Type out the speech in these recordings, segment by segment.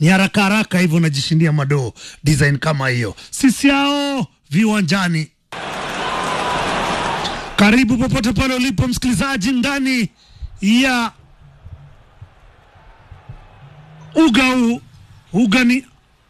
ni haraka haraka hivyo unajishindia madoo design kama hiyo. Sisi hao viwanjani. Karibu popote pale ulipo msikilizaji, ndani ya uga huu. Uga ni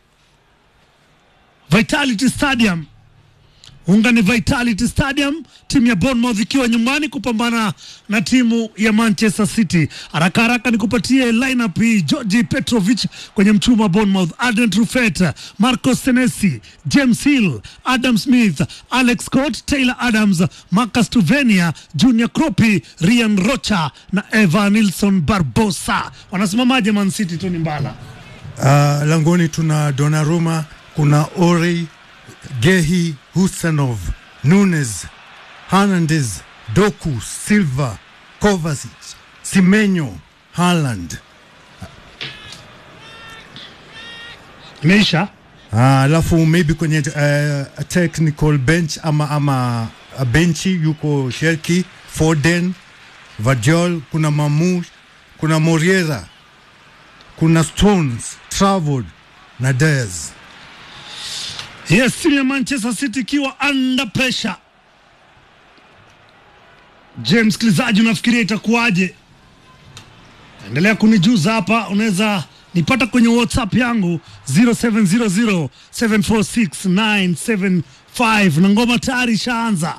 Vitality Stadium. Unga ni Vitality Stadium, timu ya Bournemouth ikiwa nyumbani kupambana na timu ya Manchester City. Haraka haraka nikupatie lineup hii: Georgi Petrovic kwenye mchuma wa Bournemouth, Adrian Truffet, Marcos Senesi, James Hill, Adam Smith, Alex Scott, Taylor Adams, Marcus Tuvenia, Junior Kropi, Ryan Rocha na Eva Nilson Barbosa. Wanasimamaje Man City? Tony Mbala. Uh, langoni tuna Donnarumma, kuna Ori, Gehi, Husanov, Nunes, Hernandez, Doku, Silva, Kovacic, Semenyo, Haaland. Imeisha. Ah, alafu maybe kwenye uh, technical bench ama ama uh, benchi yuko Sherki, Foden, Vadiol, kuna Mamu, kuna Moriera, kuna Stones, Trafford na Diaz. Yes, timu ya Manchester City ikiwa under pressure. Je, msikilizaji, unafikiria itakuwaje? Endelea kunijuza hapa, unaweza nipata kwenye WhatsApp yangu 0700746975 na ngoma tayari ishaanza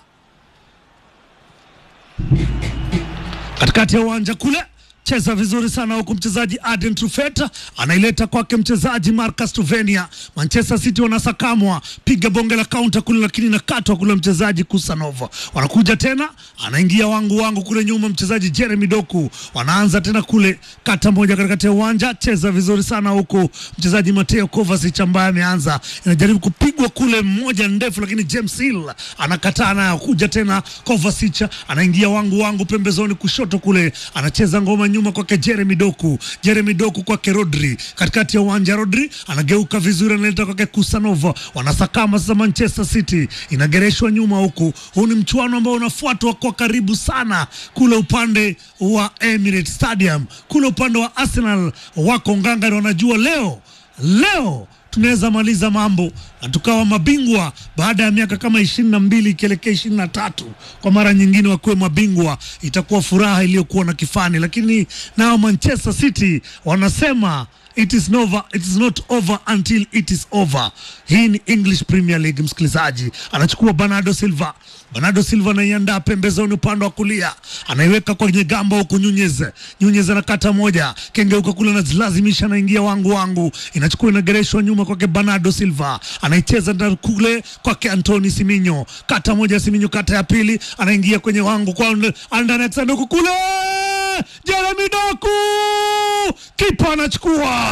katikati ya uwanja kule cheza vizuri sana huku mchezaji Aden Truffet anaileta kwake mchezaji Marcus Tuvenia. Manchester City wanasakamwa, piga bonge la kaunta kule, lakini nakatwa kule mchezaji Kusanova. Wanakuja tena, anaingia wangu wangu kule nyuma mchezaji Jeremy Doku, wanaanza tena kule kata moja katikati ya uwanja, cheza vizuri sana huku mchezaji Mateo Kovacic ambaye ameanza, inajaribu kupigwa kule mmoja ndefu, lakini James Hill anakataa nayo. Kuja tena Kovacic anaingia wangu wangu pembezoni kushoto kule, anacheza ngoma nyuma kwake Jeremy Doku, Jeremy Doku kwake Rodri, katikati ya uwanja Rodri anageuka vizuri, analeta kwake Kusanova, wanasakama sasa. Manchester City inagereshwa nyuma huku. Huu ni mchuano ambao unafuatwa kwa karibu sana kule upande wa Emirates Stadium, kule upande wa Arsenal wako ngangari, wanajua leo leo tunaweza maliza mambo na tukawa mabingwa baada ya miaka kama ishirini na mbili ikielekea ishirini na tatu kwa mara nyingine wakuwe mabingwa, itakuwa furaha iliyokuwa na kifani. Lakini nao Manchester City wanasema it is, over, it is not over until it is over. Hii ni English Premier League. Msikilizaji anachukua Bernardo Silva, Bernardo Silva anaiandaa pembezoni upande wa kulia, anaiweka kwenye gamba huku Nyunyez, Nyunyez anakata moja, kengeuka kule, anazilazimisha, anaingia wangu wangu, inachukua inagereshwa nyuma kwake Bernardo Silva, anaicheza na kule kwake Antoni Siminyo, kata moja Siminyo, kata ya pili, anaingia kwenye wangu kwa ndani sanduku kule, Jeremy Doku, kipa anachukua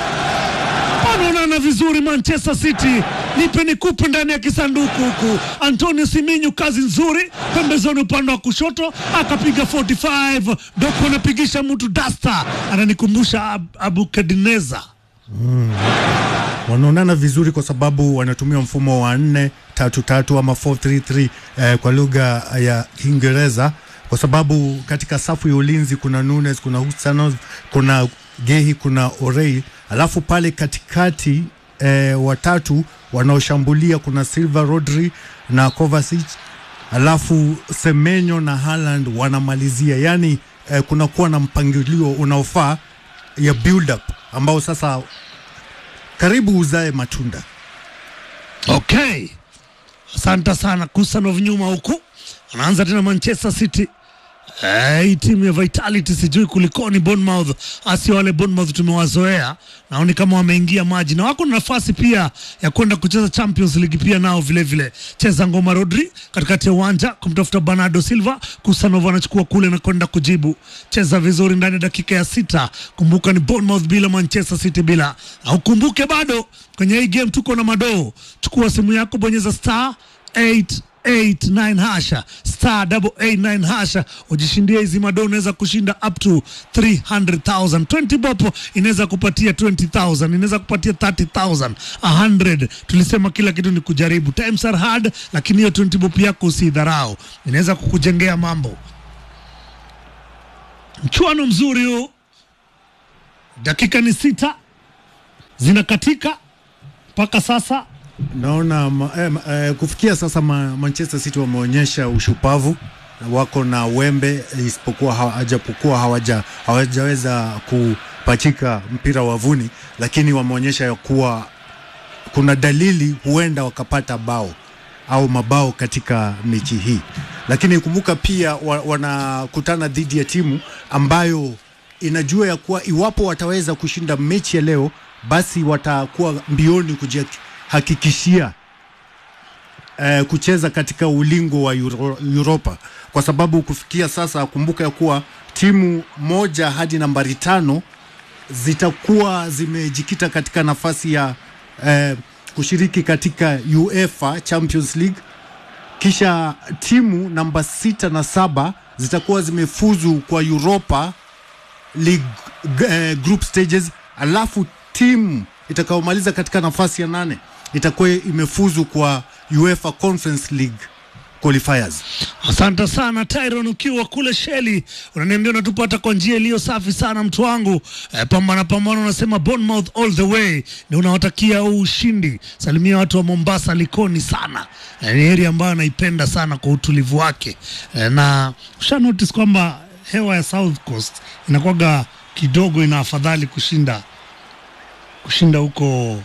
wanaonana vizuri Manchester City, nipe nikupe ndani ya kisanduku huku. Antonio Siminyu kazi nzuri pembezoni upande wa kushoto akapiga 45 Doko anapigisha mtu dasta, ananikumbusha Ab Abukadineza. Wanaonana vizuri kwa sababu wanatumia mfumo wa nne tatu tatu ama 433 eh, kwa lugha ya Kiingereza kwa sababu katika safu ya ulinzi kuna Nunes, kuna Husanov, kuna Gehi, kuna Orei, alafu pale katikati eh, watatu wanaoshambulia kuna Silva, Rodri na Kovacic, alafu Semenyo na Haaland wanamalizia, yani eh, kunakuwa na mpangilio unaofaa ya build up ambao sasa karibu uzae matunda. Okay, asante sana Kusanov nyuma huku, anaanza tena Manchester City. Eh, hii timu ya Vitality sijui kulikoni Bournemouth, asi wale Bournemouth tumewazoea, naoni kama wameingia maji na wako na nafasi pia ya kwenda kucheza Champions League pia nao vile vile. Cheza ngoma Rodri katikati ya uwanja kumtafuta Bernardo Silva, Kusanova anachukua kule na kwenda kujibu. Cheza vizuri ndani ya dakika ya sita. Kumbuka ni Bournemouth bila Manchester City bila, na ukumbuke bado kwenye hii game tuko na madoo. Chukua simu yako, bonyeza star 8 89 hasha star 889 hasha ujishindie hizi madoo. Unaweza kushinda up to 300,000 20 bopo inaweza kupatia 20,000 inaweza kupatia 30,000 100. Tulisema kila kitu ni kujaribu, times are hard, lakini hiyo 20 bopo yako usidharau, inaweza kukujengea mambo. Mchuano mzuri huu, dakika ni sita zinakatika mpaka sasa. Naona ma, eh, ma- eh, kufikia sasa ma, Manchester City wameonyesha ushupavu na wako na wembe isipokuwa hawajapokuwa hawaja hawajaweza kupachika mpira wavuni, lakini wameonyesha ya kuwa kuna dalili huenda wakapata bao au mabao katika mechi hii, lakini kumbuka pia wa, wanakutana dhidi ya timu ambayo inajua ya kuwa iwapo wataweza kushinda mechi ya leo, basi watakuwa mbioni kujihakikishia eh, kucheza katika ulingo wa Euro, Europa kwa sababu kufikia sasa, kumbuka ya kuwa timu moja hadi nambari tano zitakuwa zimejikita katika nafasi ya eh, kushiriki katika UEFA Champions League, kisha timu namba sita na saba zitakuwa zimefuzu kwa Europa League eh, group stages, alafu timu itakayomaliza katika nafasi ya nane itakuwa imefuzu kwa UEFA Conference League qualifiers. Asante sana Tyron, ukiwa kule Sheli unaniambia unatupata kwa njia iliyo safi sana mtu wangu. E, pambana pambana, unasema Bournemouth all the way, ni unawatakia huu ushindi. Salimia watu wa Mombasa, Likoni sana. E, ni area ambayo naipenda sana kwa utulivu wake. E, na usha notice kwamba hewa ya South Coast inakuwaga kidogo ina afadhali kushinda kushinda huko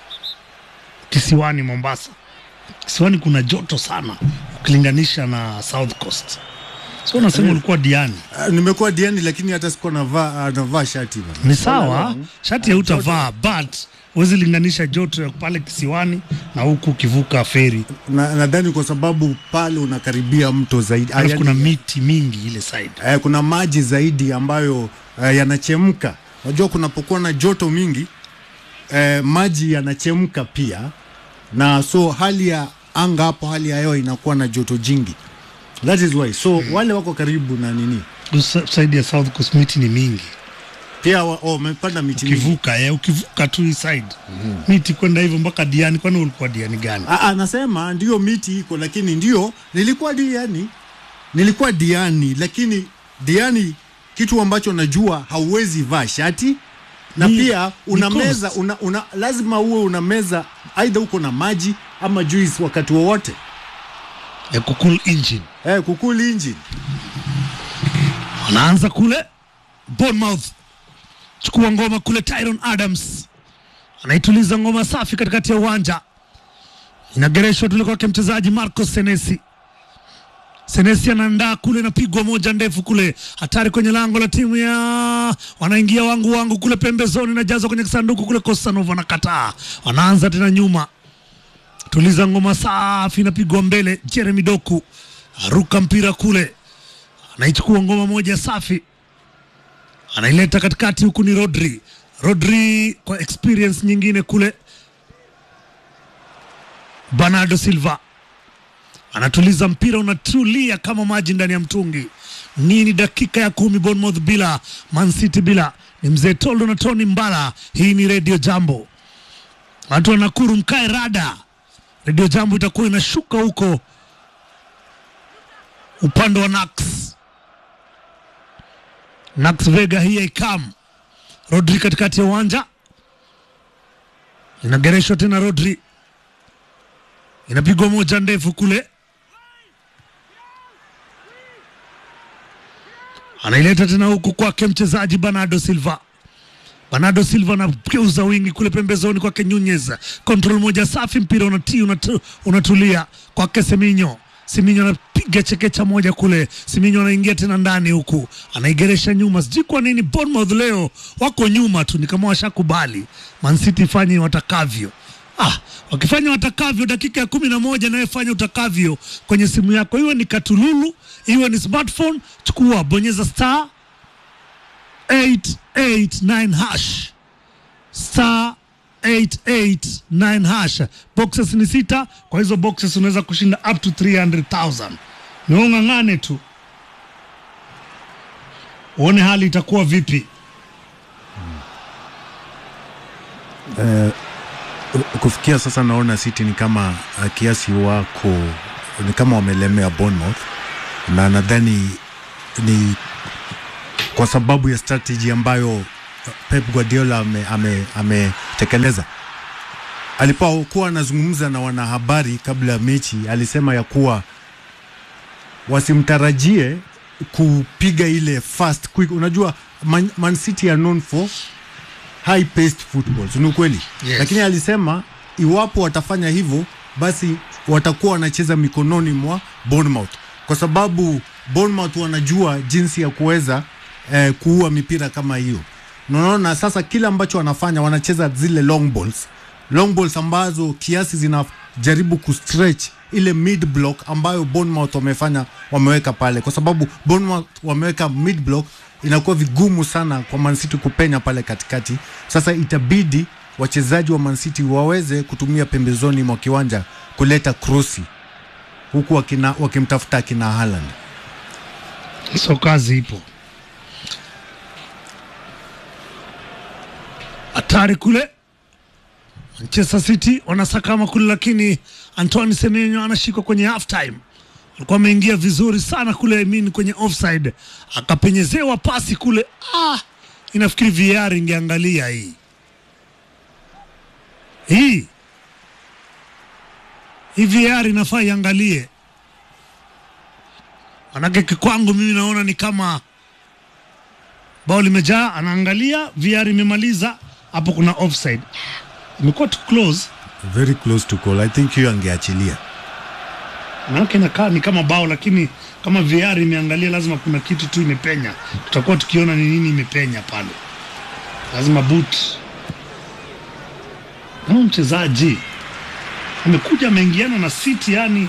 kisiwani Mombasa. Kisiwani kuna joto sana ukilinganisha na South Coast. So unasema ulikuwa Diani. Uh, nimekuwa diani lakini hata sikuwa navaa uh, navaa shati bana. Ni sawa, shati hautavaa but huwezi linganisha joto ya pale kisiwani na huku ukivuka feri. Na- nadhani kwa sababu pale unakaribia mto zaidi Ah, Alafu yaani, kuna miti mingi ile side. eh, kuna maji zaidi ambayo eh, yanachemka. Unajua kunapokuwa na joto mingi eh, maji yanachemka pia, na so hali ya anga hapo, hali ya hewa inakuwa na joto jingi. That is why so wale wako karibu na nini Usa- Side ya South Coast miti ni mingi. pia wa- oh, wamepanda miti mingi. Ukivuka eh, ukivuka tu hii side. Miti kwenda hivyo mpaka Diani. Kwani ulikuwa Diani gani? Ah, ah, nasema ndio miti iko, lakini ndio nilikuwa diani, nilikuwa diani, lakini diani, kitu ambacho najua hauwezi vaa shati na Ni- pia ni unameza cost. una, una, lazima uwe unameza aidha uko na maji ama juice wakati wowote Ya kukul engine. eh, kukuli engine wanaanza kule Bournemouth, chukua ngoma kule. Tyron Adams anaituliza ngoma safi katikati ya uwanja, inagereshwa tule kwake mchezaji Marcos Senesi. Senesi anaandaa kule, napigwa moja ndefu kule, hatari kwenye lango la timu ya wanaingia wangu wangu kule pembezoni, najazwa kwenye kisanduku kule. Kosanov anakataa, wanaanza tena nyuma tuliza ngoma safi, inapigwa mbele. Jeremy Doku aruka mpira kule, anaichukua ngoma moja safi, anaileta katikati, huku ni Rodri. Rodri kwa experience nyingine kule. Bernardo Silva anatuliza mpira, unatulia kama maji ndani ya mtungi. Nini dakika ya kumi, Bournemouth bila Man City bila. Ni mzee Toldo na Tony Mbala. Hii ni Radio Jambo, watu wa Nakuru mkae rada. Radio Jambo itakuwa inashuka huko upande wa Nax Nax Vega, hii ikam Rodri katikati ya uwanja, inagereshwa tena. Rodri inapigwa moja ndefu kule, anaileta tena huku kwake mchezaji Bernardo Silva. Bernardo Silva anageuza wingi kule pembezoni kwake Nunez, control moja safi, mpira unati, unatu, unatulia kwake Seminyo. Seminyo anapiga chekecha moja kule, Seminyo anaingia tena ndani huku, anaigeresha nyuma. Sijui kwa nini Bournemouth leo wako nyuma tu, ni kama washakubali Man City ifanye watakavyo. Ah, wakifanya watakavyo dakika ya kumi na moja nawe fanya utakavyo kwenye simu yako, iwe ni katululu, iwe ni smartphone, chukua bonyeza star 889 hash star 889 hash. Boxes ni sita, kwa hizo boxes unaweza kushinda up to 300,000. Ni ung'ang'ane tu uone hali itakuwa vipi. eh, kufikia sasa naona City ni kama uh, kiasi wako ni kama wamelemea Bournemouth, na nadhani ni kwa sababu ya strategy ambayo uh, Pep Guardiola ame, ame, ame, kutekeleza. Alipokuwa anazungumza na wanahabari kabla ya mechi, alisema ya kuwa wasimtarajie kupiga ile fast quick. Unajua Man, Man City are known for high paced football, si ni ukweli? Yes. Lakini alisema iwapo watafanya hivyo, basi watakuwa wanacheza mikononi mwa Bournemouth, kwa sababu Bournemouth wanajua jinsi ya kuweza eh, kuua mipira kama hiyo. Na Unaona sasa kile ambacho wanafanya, wanacheza zile long balls, long balls ambazo kiasi zinajaribu kustretch ile mid block ambayo Bournemouth wamefanya wameweka pale, kwa sababu Bournemouth wameweka mid block, inakuwa vigumu sana kwa Man City kupenya pale katikati. Sasa itabidi wachezaji wa Man City waweze kutumia pembezoni mwa kiwanja kuleta krosi huku wakina, wakimtafuta akina Haaland. so kazi ipo hatari kule Manchester City wanasakama kule, lakini Antoine Semenyo anashikwa kwenye half time. Alikuwa ameingia vizuri sana kule, I mean kwenye offside, akapenyezewa pasi kule. Ah, inafikiri VAR ingeangalia hii hii hii VAR inafaa iangalie, manake kikwangu mimi naona ni kama bao limejaa, anaangalia VAR imemaliza hapo, kuna offside, imekuwa too close, Very close to goal. I think hiyo angeachilia. manake inakaa ni kama bao, lakini kama VAR imeangalia, lazima kuna kitu tu imepenya. Tutakuwa tukiona ni nini imepenya pale, lazima boot. Kama mchezaji amekuja ameingiana na City, yani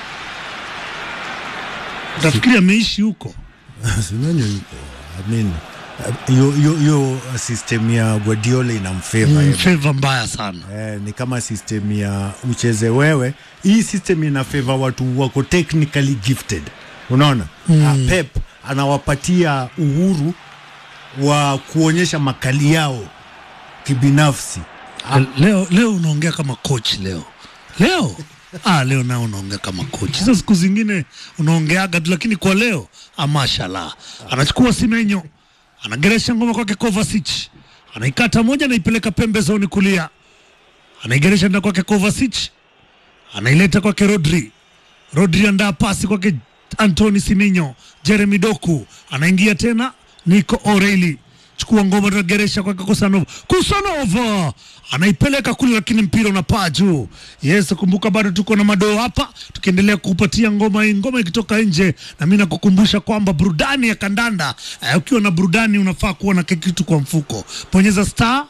utafikiri ameishi huko. Semenyo yuko. I mean, hiyo hiyo hiyo system ya Guardiola inamfavor Mm, yeye. favor mbaya sana. Eh, ni kama system ya ucheze wewe. Hii system ina favor watu wako technically gifted, unaona mm. Pep anawapatia uhuru wa kuonyesha makali yao kibinafsi. Leo leo unaongea kama coach leo leo ah, leo nao unaongea kama coach. Hizo siku zingine unaongeaga tu, lakini kwa leo ah, mashallah. Anachukua Simenyo, anageresha ngoma kwake Kovacic, anaikata moja, anaipeleka pembezoni kulia, anaigeresha nda kwake Kovacic, anaileta kwake Rodri. Rodri andaa pasi kwake Anthony Siminyo, Jeremy Doku anaingia tena, Nico O'Reilly chukua ngoma tunageresha kwake Kusanova. Kusanova anaipeleka kule, lakini mpira unapaa juu. Yes, kumbuka bado tuko na madoo hapa, tukiendelea kupatia ngoma hii, ngoma ikitoka nje. Na mimi nakukumbusha kwamba burudani ya kandanda eh, ukiwa na burudani unafaa kuwa na kitu kwa mfuko. Bonyeza star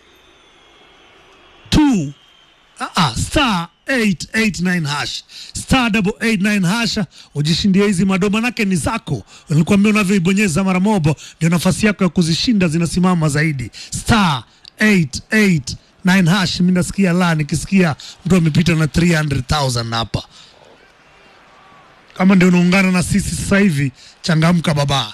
2 Ah, ah, star 889 hash star 889 hash ujishindie hizi madoo, manake ni zako. Nilikwambia unavyoibonyeza mara mobo ndio nafasi yako ya kuzishinda zinasimama zaidi. Star 889 hash. Mimi nasikia la, nikisikia mtu amepita na 300,000 hapa. Kama ndio unaungana na sisi sasa hivi, changamka baba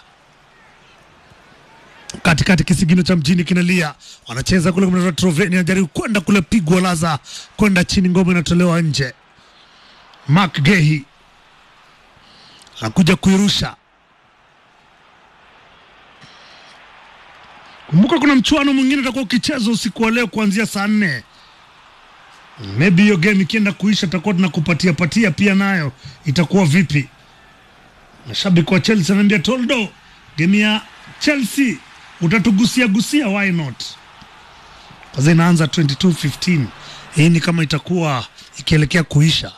katikati kisigino cha mjini kinalia, wanacheza kule, kuna Troveni anajaribu kwenda kule, pigwa laza kwenda chini, ngoma inatolewa nje. Mark Gehi anakuja kuirusha. Kumbuka kuna mchuano mwingine utakuwa ukichezwa usiku wa leo kuanzia saa nne. Maybe hiyo game ikienda kuisha, tutakuwa tunakupatia patia pia, nayo itakuwa vipi? Mashabiki wa Chelsea anaambia Toldo, game ya Chelsea utatugusia gusia, why not? Kwanza inaanza 22:15 hii ni kama itakuwa ikielekea kuisha.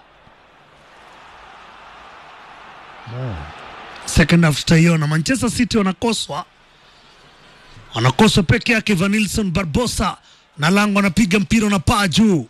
Second half tutaiona. Manchester City wanakoswa, wanakoswa peke yake. Vanilson Barbosa na lango anapiga mpira unapaa juu.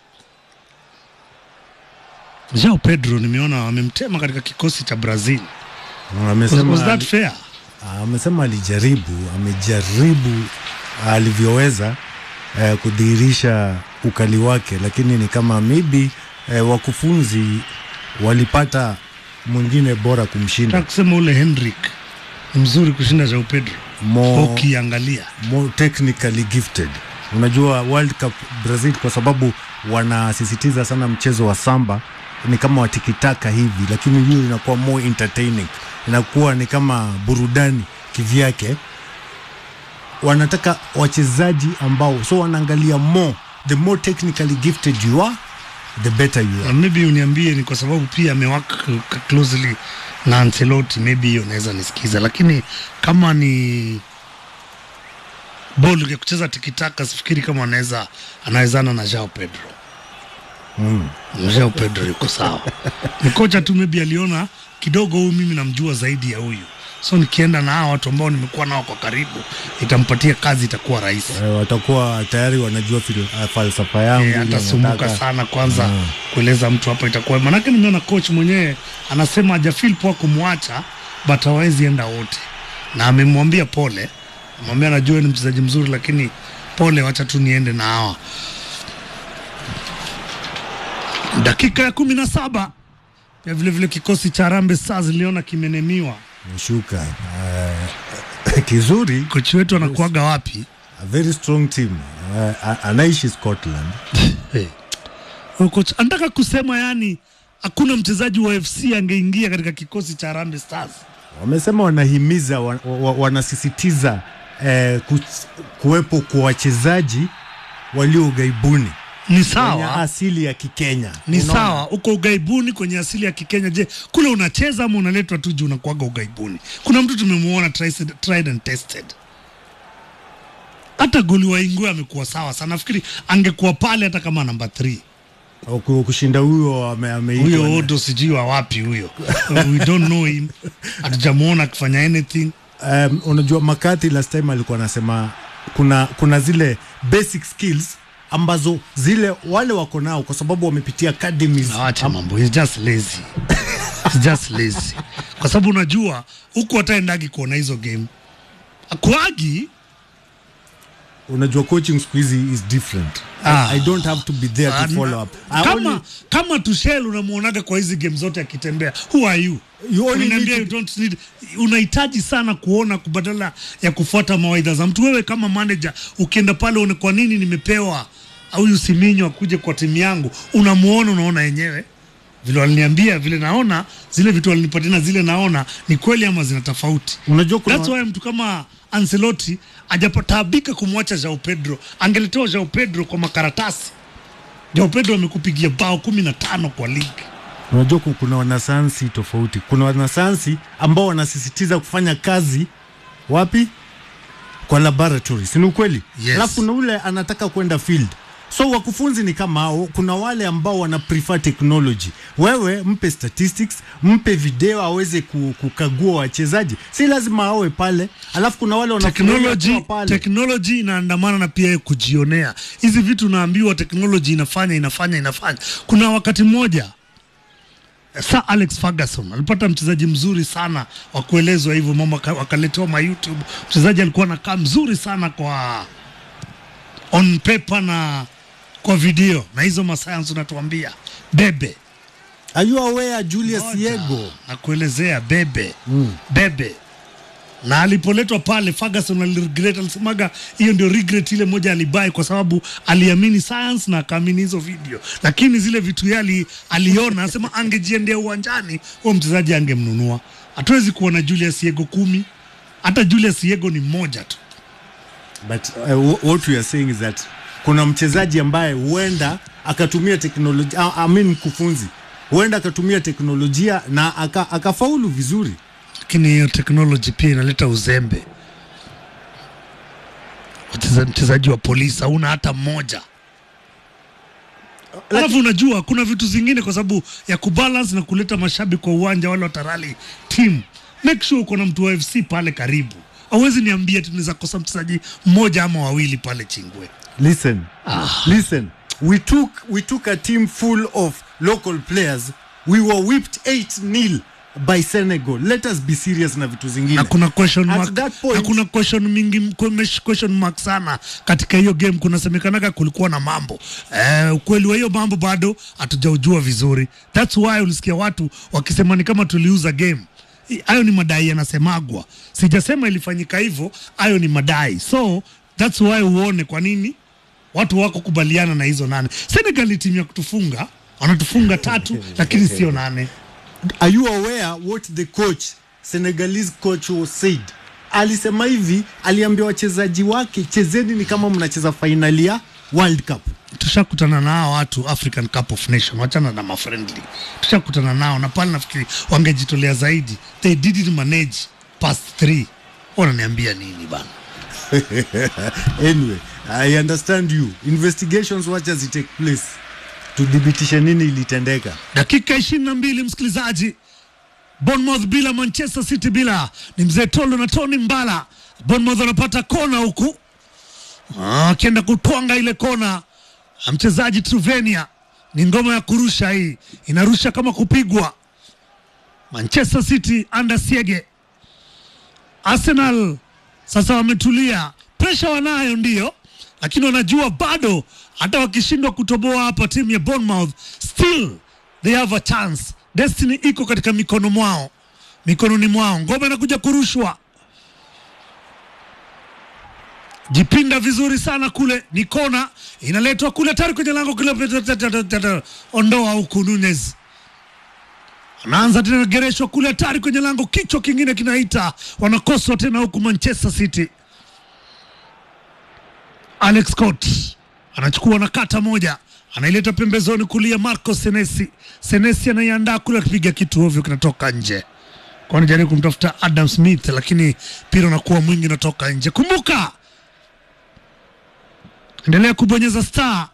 Joao Pedro nimeona wamemtema katika kikosi cha Brazil. Was, Amesema was that fair? amesema alijaribu, amejaribu alivyoweza eh, kudhihirisha ukali wake, lakini ni kama maybe eh, wakufunzi walipata mwingine bora kumshinda Nataka kusema ule Hendrik ni mzuri kushinda Joao Pedro Mo- ukiangalia. more technically gifted. Unajua World Cup Brazil kwa sababu wanasisitiza sana mchezo wa samba, ni kama watikitaka hivi, lakini hiyo inakuwa more entertaining, inakuwa ni kama burudani kivyake. wanataka wachezaji ambao so wanaangalia more the more technically gifted you are the better you Uh, are maybe uniambie ni kwa sababu pia amewaka closely na Ancelotti, maybe hiyo naweza nisikiza, lakini kama ni ball ya kucheza tikitaka, sifikiri kama anaweza anawezana na Joao Pedro. mm. Joao Pedro yuko sawa, ni kocha tu maybe aliona kidogo huyu mimi namjua zaidi ya huyu, so nikienda na hawa watu ambao nimekuwa nao kwa karibu, itampatia kazi, itakuwa rahisi. Eh, watakuwa tayari wanajua fil, uh, falsafa yangu Eh, ile atasumbuka nataka. sana kwanza Mm. kueleza mtu hapa itakuwa manake nimeona coach mwenyewe anasema hajafeel poa kumwacha but hawezi enda wote na amemwambia pole amwambia anajua ni mchezaji mzuri lakini pole wacha tu niende na hawa dakika ya kumi na saba pia vilevile kikosi cha Harambee Stars iliona kimenemiwa Shuka uh, kizuri kochi wetu anakuaga wapi a very strong team uh, anaishi Scotland Hey. Huyo coach anataka kusema yani hakuna mchezaji wa FC angeingia katika kikosi cha Harambee Stars. wamesema wanahimiza wa, wa, wanasisitiza eh, ku, kuwepo kwa wachezaji walio ughaibuni Ni wenye sawa, asili ya Kikenya. ni Unaona? sawa, uko ughaibuni kwenye asili ya Kikenya. Je, kule unacheza ama unaletwa tu juu unakuaga ughaibuni? Kuna mtu tumemuona tried, tried and tested. Hata goli wa Ingwe amekuwa sawa sana, nafikiri angekuwa pale hata kama namba 3 Ku- kushinda huyo ame- ameitwa huyo na- Odo sijui wa wapi huyo, we don't know him, hatujamuona akifanya anything. um, unajua Makati last time alikuwa anasema kuna kuna zile basic skills ambazo zile wale wako nao kwa sababu wamepitia academies Awache mambo, he's just lazy. He's just lazy. Kwa sababu unajua huku hataendagi kuona hizo game. Akuagi unajua coaching siku hizi is different Ah. I, I don't have to be there to follow up I kama only, kama Tuchel unamuonaga kwa hizi game zote akitembea, who are you? You only Unaniambia need you don't need, unahitaji sana kuona badala ya kufuata mawaidha za mtu. Wewe kama manager ukienda pale une kwa nini nimepewa huyu Siminyo akuje kwa timu yangu, unamuona unaona yenyewe vile waliniambia, vile naona zile vitu walinipatia na zile naona ni kweli ama zina tofauti. unajua kuna That's why mtu kama Ancelotti ajapataabika kumwacha Joao Pedro. Angeletewa Joao Pedro kwa makaratasi. Joao Pedro amekupigia bao kumi na tano kwa ligi. unajua ku- kuna wanasayansi tofauti kuna wanasayansi ambao wanasisitiza kufanya kazi wapi kwa laboratory si ni ukweli Yes. alafu kuna ule anataka kwenda field so wakufunzi ni kama hao kuna wale ambao wana prefer technology wewe mpe statistics mpe video aweze ku- kukagua wachezaji si lazima awe pale alafu kuna wale wanafurahia Technology, kuwa pale technology inaandamana na pia kujionea hizi vitu. Unaambiwa technology inafanya inafanya inafanya. Kuna wakati mmoja Sir Alex Ferguson alipata mchezaji mzuri sana wa kuelezwa hivyo, mama waka- wakaletewa ma YouTube. Mchezaji alikuwa anakaa mzuri sana kwa on paper na kwa video na hizo masayansi unatuambia bebe are you aware Julius Ngoja, Yego na kuelezea bebe bebe na alipoletwa pale Ferguson aliregret, alisemaga hiyo ndio regret ile moja alibai, kwa sababu aliamini science na akaamini hizo video, lakini zile vitu yali aliona, anasema angejiendea uwanjani, huyo mchezaji angemnunua. Hatuwezi kuona Julius Yego kumi, hata Julius Yego ni mmoja tu. but uh, what we are saying is that kuna mchezaji ambaye huenda akatumia teknolojia I I mean mkufunzi huenda akatumia teknolojia na aka, akafaulu vizuri lakini hiyo teknoloji pia inaleta uzembe. Wacheza- Mchezaji wa polisi hauna hata mmoja. Alafu unajua kuna vitu zingine kwa sababu ya kubalance na kuleta mashabiki kwa uwanja wale watarali team. Make sure uko na mtu wa FC pale karibu. Hauwezi niambia tunaweza kosa mchezaji mmoja ama wawili pale Chingwe. listen listen we took we took a team full of local players we were whipped 8 nil by Senegal let us be serious na vitu zingine na kuna question At mark, that point- na kuna question mingi kumesh- question mark sana katika hiyo game. Kunasemekanaga kulikuwa na mambo eh, ukweli wa hiyo mambo bado hatujaujua vizuri. That's why ulisikia watu wakisema ni kama tuliuza game. I- Hayo ni madai yanasemagwa, sijasema ilifanyika hivyo. Hayo ni madai, so that's why uone kwa nini watu wako kubaliana na hizo nane. Senegal ni timu ya kutufunga, wanatufunga tatu lakini sio nane. are you aware what the coach Senegalese coach was said alisema hivi, aliambia wachezaji wake, chezeni ni kama mnacheza fainali ya World Cup. tushakutana nao watu African Cup of Nation, wachana na mafriendly, tushakutana nao na pale nafikiri wangejitolea zaidi. They didn't manage past three. Wananiambia nini bana? Anyway, I understand you. Investigations wacha zi take place tudhibitishe nini ilitendeka. Dakika ishirini na mbili msikilizaji, Bournemouth bila Manchester City bila, ni mzee Tolo na Tony Mbala. Bournemouth wanapata kona huku Ah, akienda kutwanga ile kona, Ah, mchezaji Truvenia, ni ngoma ya kurusha hii, inarusha kama kupigwa. Manchester City under Siege. Arsenal sasa wametulia, presha wanayo ndio, lakini wanajua bado hata wakishindwa kutoboa hapa timu ya Bournemouth, still they have a chance. Destiny iko katika mikono mwao, mikononi mwao. Ngoma inakuja kurushwa, jipinda vizuri sana kule, ni kona inaletwa kule, tayari kwenye lango kule, ondoa huku Nunez anaanza tena gereshwa kule hatari kwenye lango, kichwa kingine kinaita, wanakoswa tena huku Manchester City. Alex Scott anachukua na kata moja, anaileta pembezoni kulia, Marco Senesi. Senesi anaiandaa kule, akipiga kitu ovyo, kinatoka nje. Kwani jaribu kumtafuta Adam Smith, lakini mpira unakuwa mwingi, unatoka nje. Kumbuka, endelea kubonyeza star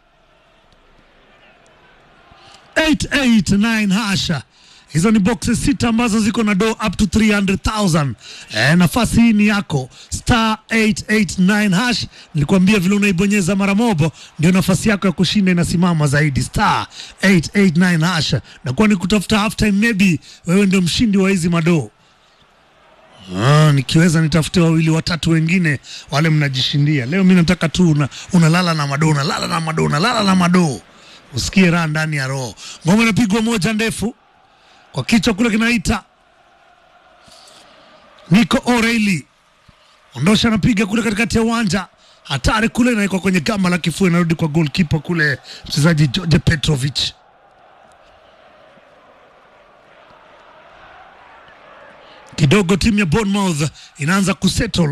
889 hasha hizo ni boxes sita ambazo ziko na do up to 300,000. Eh, nafasi hii ni yako star 889 hash. Nilikwambia vile unaibonyeza mara mobo ndio nafasi yako ya kushinda inasimama zaidi, star 889 hash. Na kwa ni kutafuta half time, maybe wewe ndio mshindi wa hizi madoo. Ah, nikiweza nitafute wawili watatu wengine wale mnajishindia. Leo mi nataka tu una, unalala na madoo, unalala na madoo, unalala na madoo, usikie raha ndani ya roho. Ngoma inapigwa moja ndefu kwa kichwa kule kinaita Nico O'Reilly, ondosha, anapiga kule katikati ya uwanja, hatari kule, inaikwa kwenye gamba la kifua, inarudi kwa goalkeeper kule, mchezaji George Petrovic. Kidogo timu ya Bournemouth inaanza kusettle.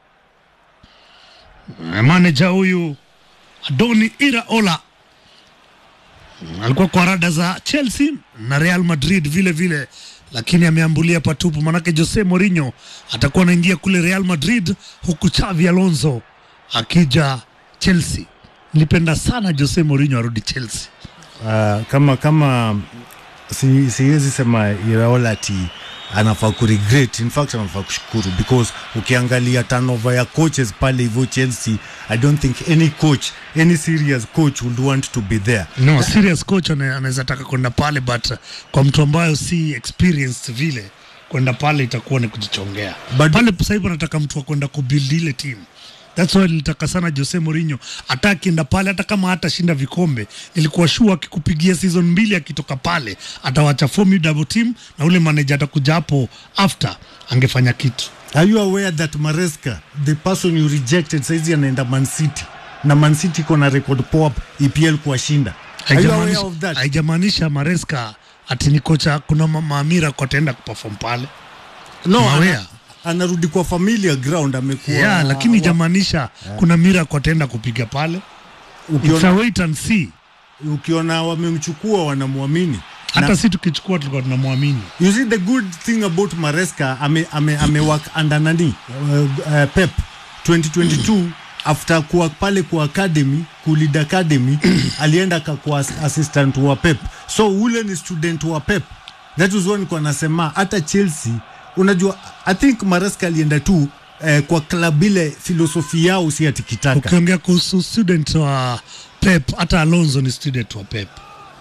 Manager huyu Adoni Iraola alikuwa kwa rada za Chelsea na Real Madrid vile vile, lakini ameambulia patupu, manake Jose Mourinho atakuwa anaingia kule Real Madrid, huku Xavi Alonso akija Chelsea. Nilipenda sana Jose Mourinho arudi Chelsea. Uh, kama kama si, siwezi sema Iraola ati anafaa kuregret, in fact anafaa kushukuru because ukiangalia turnover ya coaches pale hivyo Chelsea, I don't think any coach, any serious coach would want to be there. No, serious coach ana- anaweza taka kwenda pale but uh, kwa mtu ambayo si experienced vile kwenda pale itakuwa ni kujichongea. But- pale sasa hivi anataka mtu wa kwenda kubuild ile team. That's why nilitaka sana Jose Mourinho hata akienda pale, hata kama hatashinda vikombe, nilikuwa sure akikupigia season mbili akitoka pale atawacha formidable team na ule manager atakuja hapo after angefanya kitu. Are you aware that Maresca, the person you rejected, saizi anaenda Man City na Man City iko na record poa EPL kuwashinda. Are you aware Haijamaanisha- of that? Haijamaanisha Maresca ati ni kocha, kuna ma- maamira kwa ataenda kuperform pale No, Mawea. ana, anarudi kwa familiar ground amekuwa yeah, lakini wa- ijamaanisha kuna miracle ataenda kupiga pale. It's a ukiona, wait and see. ukiona wamemchukua wanamwamini Hata Na- si tukichukua tulikuwa tunamwamini. You see the good thing about Maresca ame, ame, ame work under nani uh, uh, Pep 2022 after kuwa pale kwa academy kulid academy alienda akakuwa as- assistant wa Pep so ule ni student wa Pep that was one kwa nasema hata Chelsea unajua I think Maresca alienda tu eh, kwa club ile filosofi yao si atikitaka Ukiongea kuhusu student wa Pep, hata Alonso ni student wa Pep.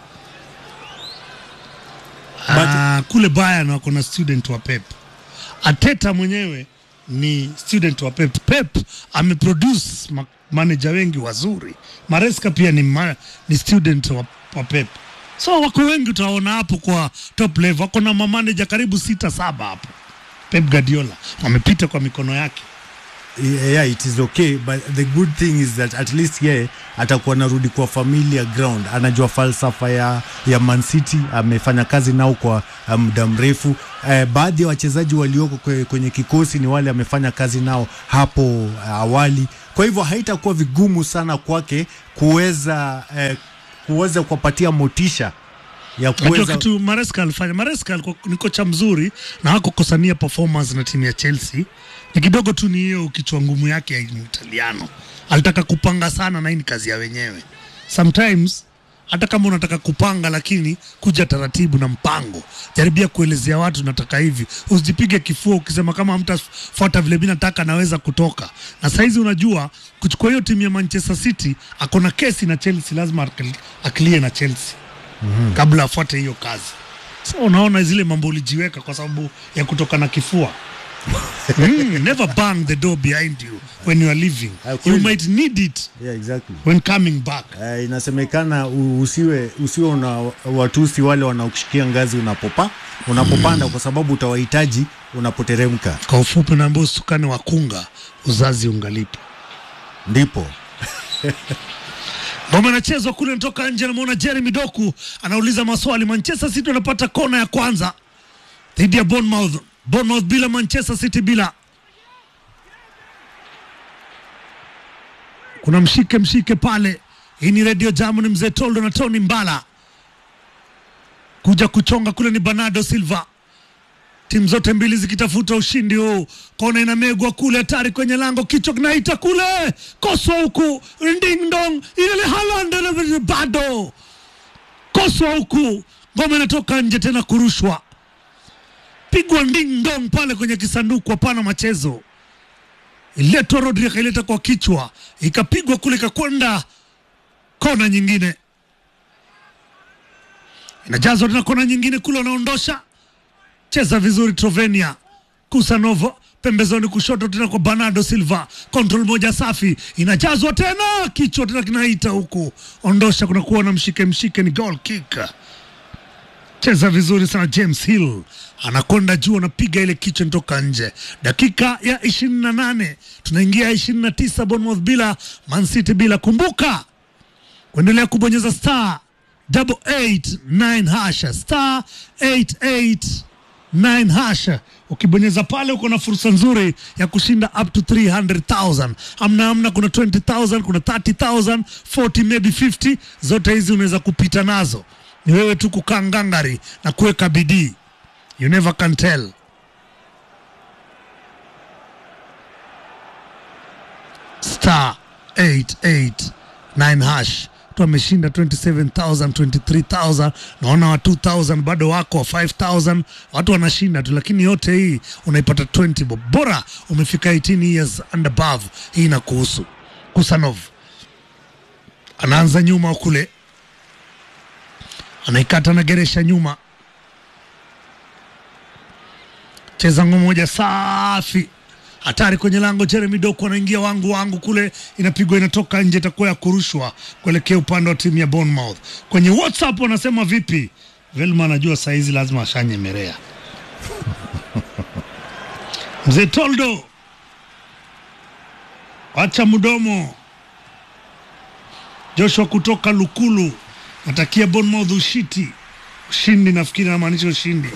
Ah, kule Bayern wako na student wa Pep. Ateta mwenyewe ni student wa Pep. Pep ameproduce ma manager wengi wazuri. Maresca pia ni, ma ni student wa, wa Pep. So wako wengi utaona hapo kwa top level, wako na mamanager karibu sita saba hapo. Pep Guardiola wamepita kwa mikono yake. yeah, it is okay but the good thing is that at least yeye atakuwa narudi kwa familia ground anajua falsafa ya, ya Man City amefanya kazi nao kwa uh, muda mrefu eh, baadhi ya wachezaji walioko kwe- kwenye kikosi ni wale amefanya kazi nao hapo uh, awali kwa hivyo haitakuwa vigumu sana kwake kuweza eh, kuweza kuwapatia motisha ya Najua kuweza kitu Maresca alifanya. Maresca alikuwa ni kocha mzuri na hakukosania performance na timu ya Chelsea. Ni kidogo tu ni hiyo kichwa ngumu yake ya Italiano. Alitaka kupanga sana na hii ni kazi ya wenyewe. Sometimes hata kama unataka kupanga, lakini kuja taratibu na mpango. Jaribia kuelezea watu nataka hivi, usijipige kifua ukisema kama hamtafuata vile mimi nataka naweza kutoka. Na saizi unajua kuchukua hiyo timu ya Manchester City, akona kesi na Chelsea, lazima akil- akilie na Chelsea kabla afuate hiyo kazi. So unaona zile mambo ulijiweka kwa sababu ya kutoka na kifua. mm, never bang the door behind you when you are leaving. Ah, You kweli. might need it yeah, exactly. when coming back. Uh, inasemekana u- usiwe usiwe una watusi wale wanaokushikia ngazi unapopa unapopanda kwa sababu utawahitaji unapoteremka Kwa ufupi, naambia usukane wakunga, uzazi ungalipo. ndipo Ngoma inachezwa kule, natoka nje, namwona Jeremy Doku anauliza maswali. Manchester City wanapata kona ya kwanza dhidi ya Bournemouth. Bournemouth bila, Manchester City bila. Kuna mshike mshike pale. Hii ni Radio Jamu, ni mzee Toldo na Tony Mbala kuja kuchonga kule, ni Bernardo Silva timu zote mbili zikitafuta ushindi huu. Kona inamegwa kule, hatari kwenye lango, kichwa kinaita kule, koswa huku, ding dong, ile Haaland na- bado koswa huku, ngoma inatoka nje tena, kurushwa, pigwa ding dong pale kwenye kisanduku, hapana machezo. Iletwa Rodri akaileta kwa kichwa, ikapigwa kule, ikakwenda kona nyingine, inajazwa tena kona nyingine kule, wanaondosha cheza vizuri Trovenia Kusanov pembezoni kushoto tena kwa Bernardo Silva, control moja safi, inajazwa tena kichwa tena kinaita huku, ondosha, kunakuwa na mshike mshike, ni goal kick. Cheza vizuri sana James Hill anakonda juu, anapiga ile kichwa nitoka nje. Dakika ya ishirini na nane tunaingia ishirini na tisa Bournemouth bila Man City bila. Kumbuka kuendelea kubonyeza star double eight nine hasha star eight eight 9 hash. Ukibonyeza pale uko na fursa nzuri ya kushinda up to 300,000. Amna amna, kuna 20,000, kuna 30,000, 40 maybe 50. Zote hizi unaweza kupita nazo, ni wewe tu kukaa ngangari na kuweka bidii. You never can tell. Star 889 hash tu ameshinda 27000 23000 naona wa 2000 bado wako wa 5000 watu wanashinda tu lakini yote hii unaipata 20 bob bora umefika 18 years and above hii inakuhusu kusanov anaanza nyuma kule anaikata na geresha nyuma cheza ngoma moja safi hatari kwenye lango. Jeremy Doku anaingia wangu wangu kule, inapigwa inatoka nje, itakuwa ya kurushwa kuelekea upande wa timu ya Bournemouth. Kwenye WhatsApp wanasema vipi? Velma anajua saizi lazima ashanyemerea mzee Toldo, wacha mdomo. Joshua kutoka Lukulu natakia Bournemouth ushiti ushindi, nafikiri anamaanisha ushindi.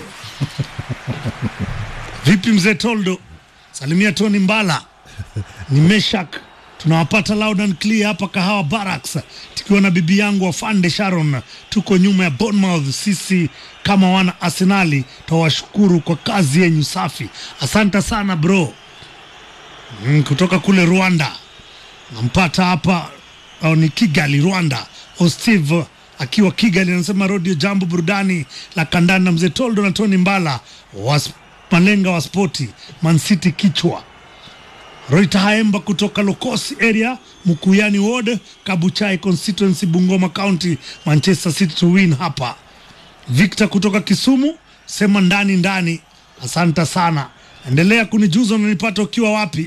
Vipi mzee Toldo? Salimia Tony Mbala, ni Meshak, tunawapata loud and clear hapa Kahawa Barracks, tukiwa na bibi yangu afande Sharon. Tuko nyuma ya Bournemouth. Sisi kama wana Arsenali twawashukuru kwa kazi yenyu safi, asante sana bro. Mm, kutoka kule Rwanda nampata hapa au ni Kigali Rwanda. O Steve akiwa Kigali anasema rodio jambo burudani la kandanda, mzee Toldo na Tony Mbala was malenga wa spoti Man City kichwa Roita Haemba kutoka Lokosi area Mukuyani Ward Kabuchai constituency Bungoma County Manchester City to win hapa. Victor kutoka Kisumu sema ndani ndani, asante sana, endelea kunijuza unanipata ukiwa wapi.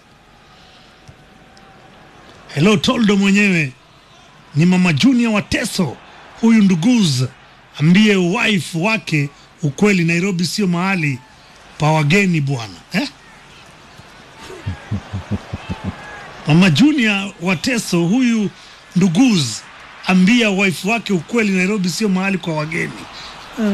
Hello Toldo mwenyewe ni mama Junior wa Teso, huyu nduguz ambie wife wake ukweli, Nairobi sio mahali pa wageni bwana eh? Mama Junior Wateso huyu nduguz ambia wife wake ukweli, Nairobi sio mahali kwa wageni. Eh.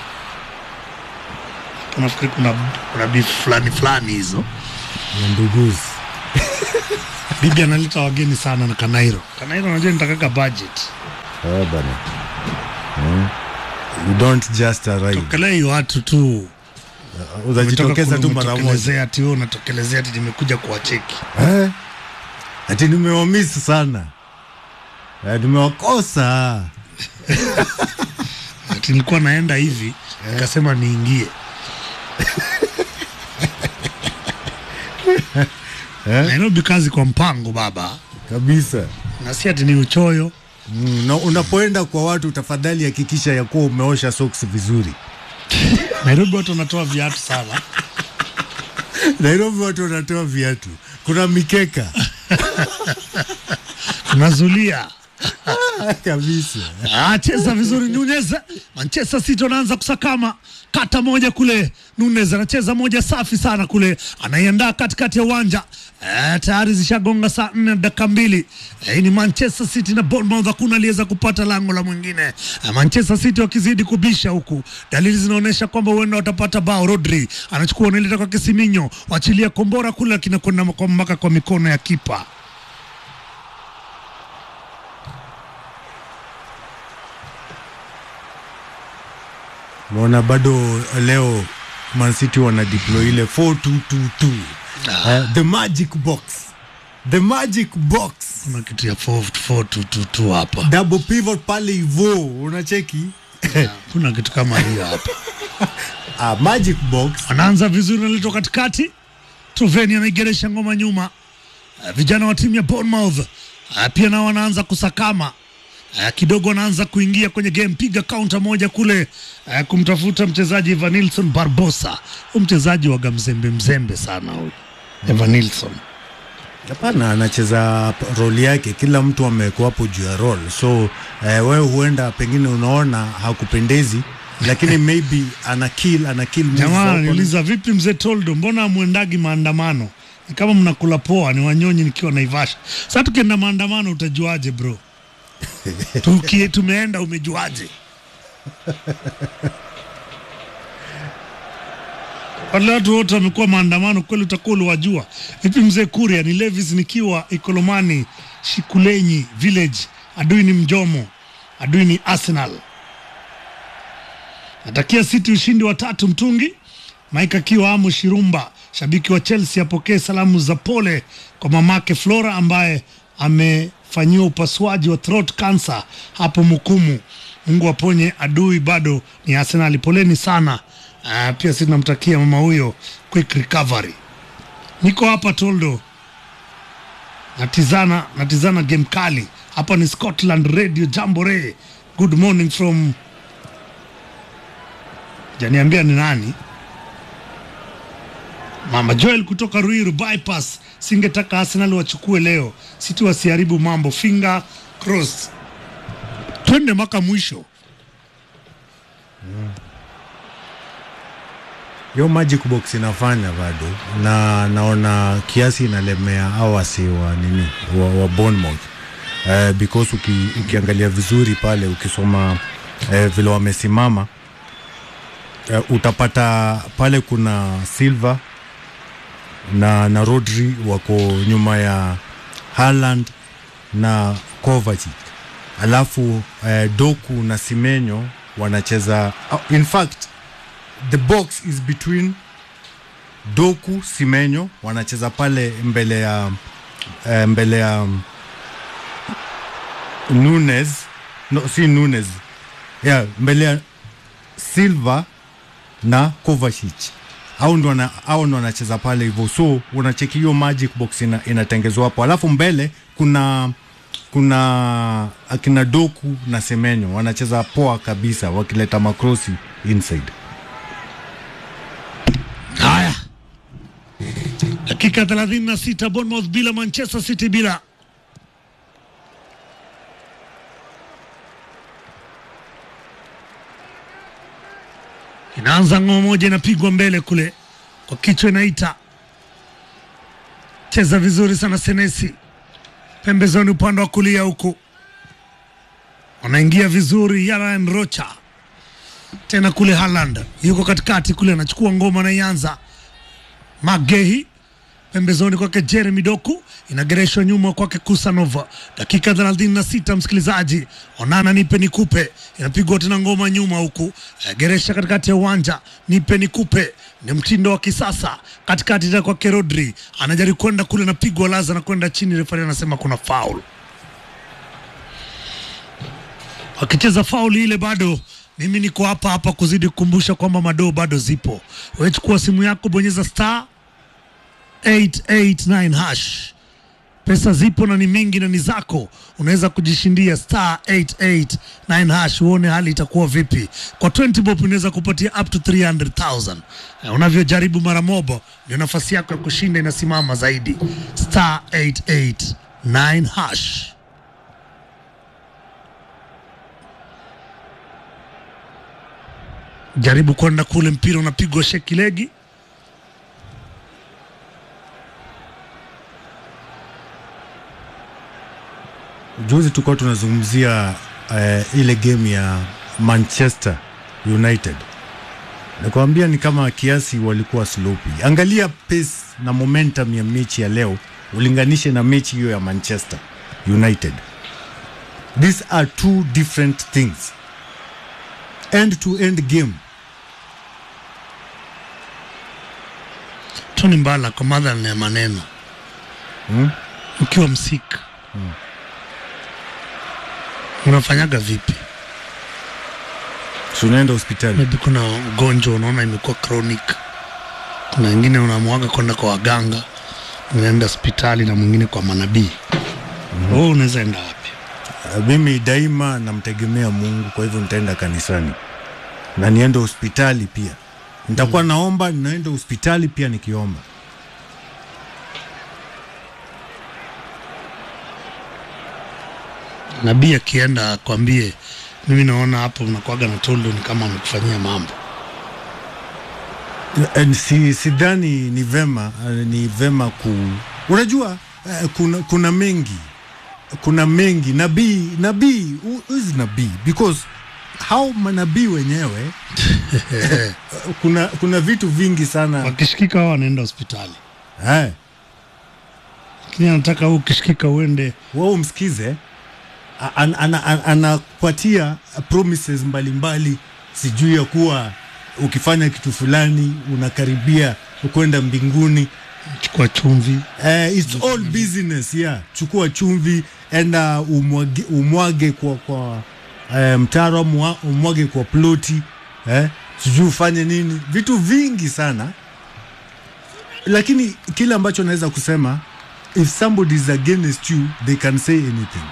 Nafikiri kuna kuna beef fulani fulani hizo. Ya nduguzi Bibi analeta wageni sana na Kanairo. Kanairo unajua nitakaka budget. Eh, bana Mm. you don't just arrive Tokelei watu tu. utajitokeza tu mara moja Umetokelezea ati wewe unatokelezea ati nimekuja kuwacheki. Eh, ati nimewamisi sana Eh, nimewakosa Ati nilikuwa naenda hivi nikasema niingie. Eh? Nairobi kazi kwa mpango baba. kabisa Na si ati ni uchoyo. mm, na unapoenda kwa watu tafadhali hakikisha ya kuwa umeosha socks vizuri Nairobi watu wanatoa viatu sana. nairobi watu wanatoa viatu kuna mikeka Unazulia. kabisa Ah, cheza vizuri Nunez. Manchester City wanaanza kusakama kata moja kule. Nunez anacheza moja safi sana kule, anaiandaa katikati ya uwanja eh, tayari zishagonga saa nne na dakika mbili. Eh, ni Manchester City na Bournemouth, hakuna aliyeweza kupata lango la mwingine. Eh, Manchester City wakizidi kubisha huku, dalili zinaonyesha kwamba huenda watapata bao. Rodri anachukua unaileta kwa Kisiminyo, wachilia kombora kule, lakini kwenda kwa- mpaka kwa mikono ya kipa. naona bado leo Man City wana deploy ile 4222 Eh, the magic box the magic box Kuna kitu ya 4-4-2-2 hapa. double pivot pale hivo unacheki Kuna kitu kama hiyo hapa. ah, magic box Anaanza vizuri, naletwa katikati. Truveni anaigeresha ngoma nyuma. Uh, vijana wa timu ya Bournemouth uh, pia nao wanaanza kusakama uh, kidogo, wanaanza kuingia kwenye game, piga kaunta moja kule uh, kumtafuta mchezaji Evanilson Barbosa. Huyu mchezaji waga mzembe mzembe sana huyu Evanilson. hapana anacheza p- roli yake kila mtu amekuwa hapo juu ya role so eh, wewe huenda pengine unaona hakupendezi lakini maybe ana kill ana kill moves Jamaa za opponent. ananiuliza vipi, mzee Toldo, mbona amwendagi maandamano? Ni kama mnakula poa, ni wanyonyi nikiwa Naivasha. Sasa tukienda maandamano utajuaje bro? Tuki, tumeenda umejuaje? Wale watu wote wamekuwa maandamano kweli, utakuwa uliwajua vipi? Mzee Kuria ni Levis nikiwa Ikolomani Shikulenyi village, adui ni Mjomo, adui ni Arsenal. Natakia City ushindi wa tatu mtungi. Mike akiwa Amu Shirumba, shabiki wa Chelsea, apokee salamu za pole kwa mamake Flora ambaye amefanyiwa upasuaji wa throat cancer hapo Mukumu. Mungu aponye, adui bado ni Arsenal. Poleni sana. Uh, pia sisi tunamtakia mama huyo quick recovery. Niko hapa Toldo, natizana natizana game kali hapa. Ni Scotland Radio Jamboree. Good morning from janiambia ni nani mama Joel kutoka Ruiru bypass. Singetaka Arsenal wachukue leo, City wasiharibu mambo. Finger cross, twende mpaka mwisho. hiyo magic box inafanya bado na naona kiasi inalemea au wasi wa nini wa, wa Bournemouth uh, because uki, ukiangalia vizuri pale ukisoma uh, vile wamesimama uh, utapata pale kuna Silva na, na Rodri wako nyuma ya Haaland na Kovacic alafu uh, Doku na Simenyo wanacheza uh, in fact the box is between Doku Simenyo wanacheza pale mbele ya uh, mbele ya um, Nunes no, si Nunes yeah, mbele ya Silva na Kovacic au ndo wana, au ndo wanacheza pale hivyo, so unacheki hiyo magic box ina, inatengezwa hapo, alafu mbele kuna kuna akina Doku na Semenyo wanacheza poa kabisa, wakileta makrosi inside. Haya, dakika 36, Bournemouth bila, Manchester City bila. Inaanza ngoma moja, inapigwa mbele kule kwa kichwa, inaita cheza vizuri sana Senesi pembezoni upande wa kulia huku, wanaingia vizuri. Yaran Rocha tena kule Haaland yuko katikati kule, anachukua ngoma, anaianza Magehi pembezoni kwake Jeremy Doku, inagereshwa nyuma kwake Kusanova. Dakika 36 msikilizaji, onana nipe nikupe, inapigwa tena ngoma nyuma huku, eh, geresha katikati ya uwanja, nipe nikupe, ni mtindo wa kisasa katikati tena kwake Rodri, anajaribu kwenda kule, napigwa laza na kwenda chini, refari anasema kuna foul. Wakicheza fauli ile bado mimi niko hapa hapa kuzidi kukumbusha kwamba madoo bado zipo. Wewe chukua simu yako, bonyeza star 889 hash. Pesa zipo na ni mingi na ni zako, unaweza kujishindia star 889 hash, uone hali itakuwa vipi. Kwa 20 bob unaweza kupatia up to 300,000. Eh, Unavyojaribu mara moja ndio nafasi yako ya kushinda inasimama zaidi. Star 889 hash. Jaribu kwenda kule, mpira unapigwa sheki legi Juzi tulikuwa tunazungumzia eh, ile game ya Manchester United, nakwambia ni kama kiasi walikuwa sloppy. Angalia pace na momentum ya mechi ya leo, ulinganishe na mechi hiyo ya Manchester United. These are two different things, end to end game. Tony Mbala kwa madhara ya maneno Hmm? ukiwa msika unafanyaga vipi? So unaenda hospitali Maybe kuna ugonjwa unaona imekuwa chronic, kuna wengine unamwaga kwenda kwa waganga, unaenda hospitali na mwingine kwa manabii. Wewe unaweza enda wapi? Uh, mimi daima namtegemea Mungu, kwa hivyo nitaenda kanisani na niende hospitali pia. Nitakuwa naomba, ninaenda hospitali pia nikiomba. Nabii akienda akwambie, mimi naona hapo unakuaga na tondo, ni kama amekufanyia mambo. Eh, Si sidhani ni vema eh, ni vema ku unajua eh, kuna, kuna mengi kuna mengi nabii nabii who is nabii because hao manabii wenyewe eh, kuna kuna vitu vingi sana Wakishikika wao wanaenda hospitali, eh, lakini anataka wewe ukishikika uende wewe umsikize a- an- ana- an- anakupatia promises mbalimbali sijui ya kuwa ukifanya kitu fulani unakaribia kwenda mbinguni chukua chumvi Eh, it's all business yeah. Chukua chumvi, enda umwage, umwage kwa, kwa eh, mtaro umwa- umwage kwa ploti eh, sijui ufanye nini, vitu vingi sana, lakini kile ambacho naweza kusema if somebody is against you they can say anything.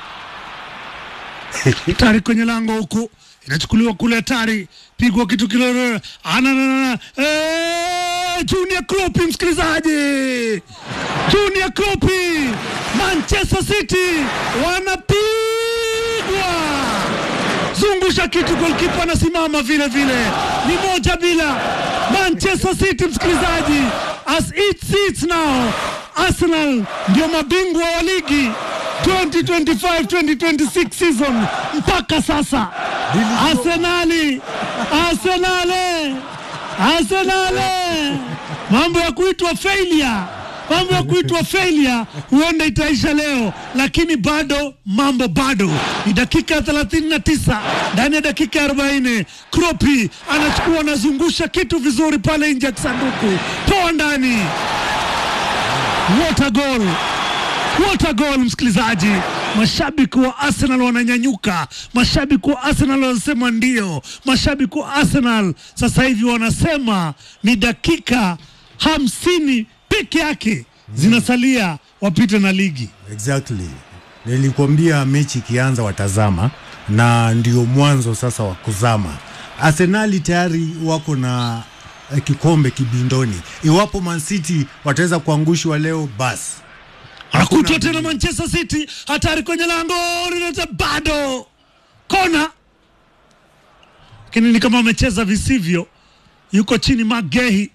tari kwenye lango huku inachukuliwa kule hatari pigwa kitu kile ananana eh, Junior Klopp msikilizaji Junior Klopp Manchester City wanapigwa zungusha kitu golkipa anasimama vile vile ni moja bila Manchester City msikilizaji as it sits now Arsenal ndio mabingwa wa ligi 2025-2026 season mpaka sasa Arsenali Arsenali Arsenali mambo ya kuitwa failure mambo ya kuitwa failure huenda itaisha leo, lakini bado mambo bado. Ni dakika ya 39 ndani ya dakika ya 40, Kropi anachukua anazungusha kitu vizuri pale nje ya kisanduku, toa ndani. What a goal! What a goal, msikilizaji. Mashabiki wa Arsenal wananyanyuka, mashabiki wa Arsenal wanasema ndio, mashabiki wa Arsenal sasa hivi wanasema ni dakika hamsini peke yake zinasalia wapite na ligi. Exactly. Nilikwambia mechi ikianza watazama, na ndio mwanzo sasa wa kuzama. Arsenali tayari wako na eh, kikombe kibindoni. Iwapo Man City wataweza kuangushwa leo, basi Anakutwa tena Manchester City, hatari kwenye lango, linaleta bado kona, lakini ni kama amecheza visivyo, yuko chini Magehi.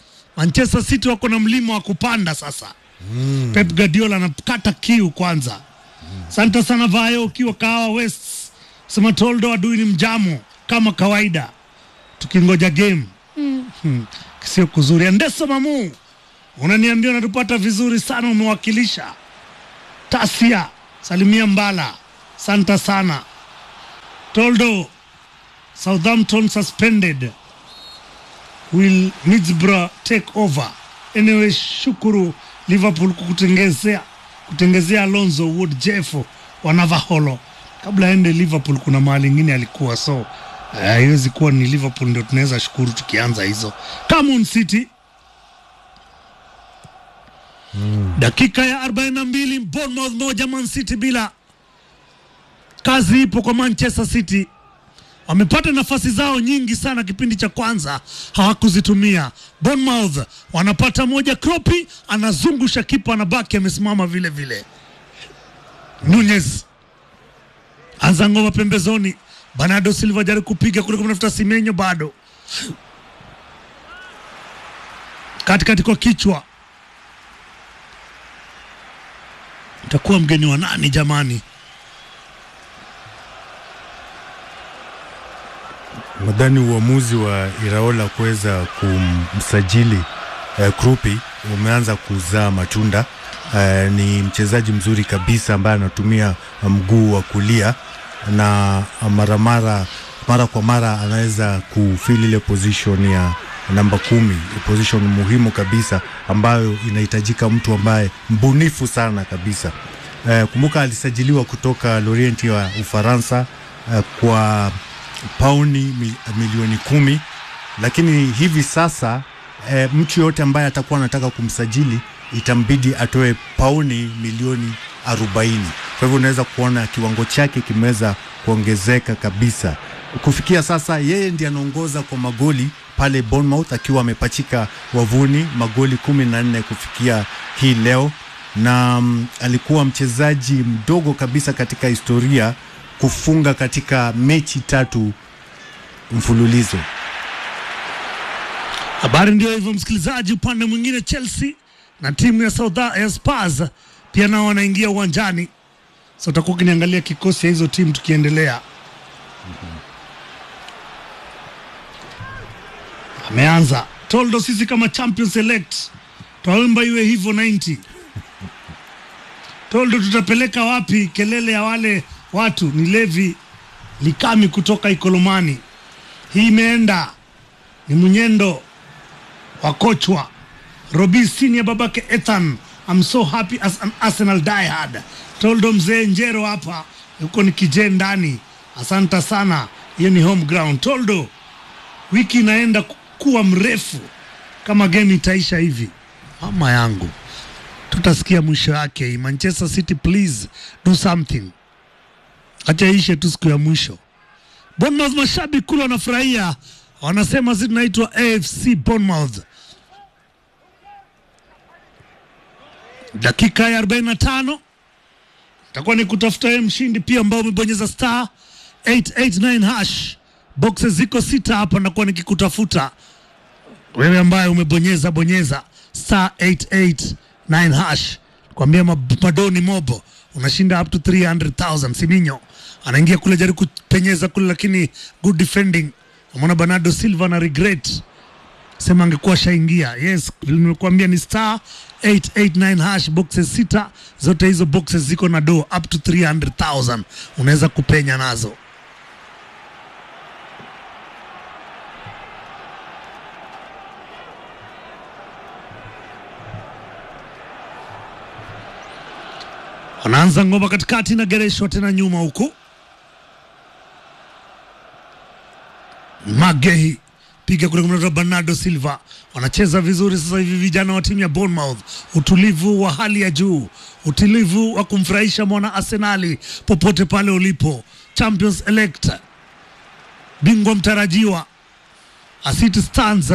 Manchester City wako na mlima wa kupanda sasa. Mm. Pep Guardiola anakata kiu kwanza, Asante sana Vayo, ukiwa Kahawa West. Sema Toldo adui ni mjamo kama kawaida, tukingoja game mm. Sio kuzuri. Andeso Mamu, unaniambia unatupata vizuri sana, umewakilisha Tasia, salimia Mbala, santa sana Toldo. Southampton suspended will Middlesbrough take over anyway. Shukuru Liverpool kukutengezea kutengezea Alonso Wood Jeff wa Navaholo kabla aende Liverpool. Kuna mahali ingine alikuwa, so haiwezi uh, kuwa ni Liverpool ndio tunaweza shukuru tukianza hizo. Camon City mm. dakika ya 42 Bournemouth moja Man City bila. Kazi ipo kwa Manchester City wamepata nafasi zao nyingi sana kipindi cha kwanza hawakuzitumia. Bournemouth wanapata moja, Kropi anazungusha kipa, anabaki amesimama vile vile. Nunez anza ngoma pembezoni, Bernardo Silva jaribu kupiga kule kumtafuta Simenyo, bado katikati kwa kichwa. Itakuwa mgeni wa nani jamani? Nadhani uamuzi wa Iraola kuweza kumsajili eh, Krupi umeanza kuzaa matunda. Eh, ni mchezaji mzuri kabisa ambaye anatumia mguu wa kulia na mara mara mara kwa mara anaweza kufili ile position ya namba kumi, position muhimu kabisa ambayo inahitajika mtu ambaye mbunifu sana kabisa. Eh, kumbuka alisajiliwa kutoka Lorient ya Ufaransa eh, kwa pauni milioni kumi, lakini hivi sasa e, mtu yoyote ambaye atakuwa anataka kumsajili itambidi atoe pauni milioni arobaini. Kwa hivyo unaweza kuona kiwango chake kimeweza kuongezeka kabisa. Kufikia sasa, yeye ndiye anaongoza kwa magoli pale Bournemouth akiwa amepachika wavuni magoli kumi na nne kufikia hii leo, na um, alikuwa mchezaji mdogo kabisa katika historia kufunga katika mechi tatu mfululizo. Habari ndio hivyo, msikilizaji. Upande mwingine, Chelsea na timu ya South ya Spurs pia nao wanaingia uwanjani, so utakuwa ukiniangalia kikosi ya hizo timu tukiendelea. Ameanza Toldo, sisi kama champion select twaomba iwe hivyo 90 Toldo, tutapeleka wapi kelele ya wale watu ni Levi Likami kutoka Ikolomani. Hii imeenda ni mwenyendo wa kochwa Robi Senior, babake Ethan. I'm so happy as an Arsenal diehard. Toldo mzee Njero hapa huko ni kije ndani. Asanta sana, hiyo ni home ground. Toldo, wiki inaenda kuwa mrefu kama game itaisha hivi, mama yangu, tutasikia mwisho yake. Manchester City, please do something acha ishe tu siku ya mwisho. Bournemouth, mashabiki kule wanafurahia, wanasema sisi tunaitwa AFC Bournemouth. Dakika ya 45 itakuwa ni kutafuta yeye mshindi pia, ambao umebonyeza star 889 hash. Boxes ziko sita hapa, nakuwa nikikutafuta wewe ambaye umebonyeza bonyeza star 889 hash, kwambia madoni mobo unashinda up to 300,000. Siminyo anaingia kule jaribu kupenyeza kule, lakini good defending. Namwona Bernardo Silva na regret, sema angekuwa shaingia. Yes, nimekuambia ni star 889 hash, boxes sita, zote hizo boxes ziko na do up to 300,000, unaweza kupenya nazo. Wanaanza ngoma katikati na gereshwa tena nyuma huku. Magehi piga kule kumtoka Bernardo Silva, wanacheza vizuri sasa hivi vijana wa timu ya Bournemouth. Utulivu wa hali ya juu, utulivu wa kumfurahisha mwana Arsenali popote pale ulipo. Champions elect, bingwa mtarajiwa City Stars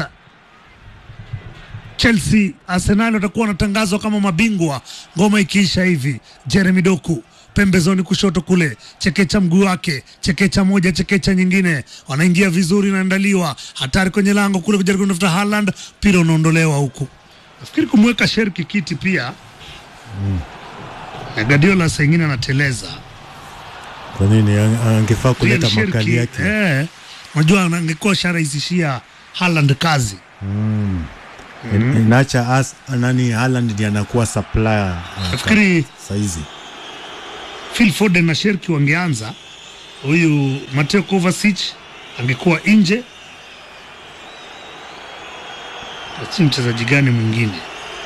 Chelsea, Arsenal watakuwa wanatangazwa kama mabingwa ngoma ikiisha hivi. Jeremy Doku pembezoni kushoto kule, chekecha mguu wake, chekecha moja, chekecha nyingine, wanaingia vizuri, naandaliwa hatari kwenye lango kule, kujaribu kutafuta Haaland, mpira unaondolewa huku. Nafikiri kumweka Sherki kiti pia mm. na Guardiola saa ingine anateleza Kwa nini Ang- angefaa kuleta Real makali Shirki, yake? eh, unajua angekuwa sharahisishia Haaland kazi In- Inaacha as nani Haaland ndiye anakuwa supplier uh, nafikiri saizi. Phil Foden na Sherki wangeanza, huyu Mateo Kovacic angekuwa nje. Si mchezaji gani mwingine?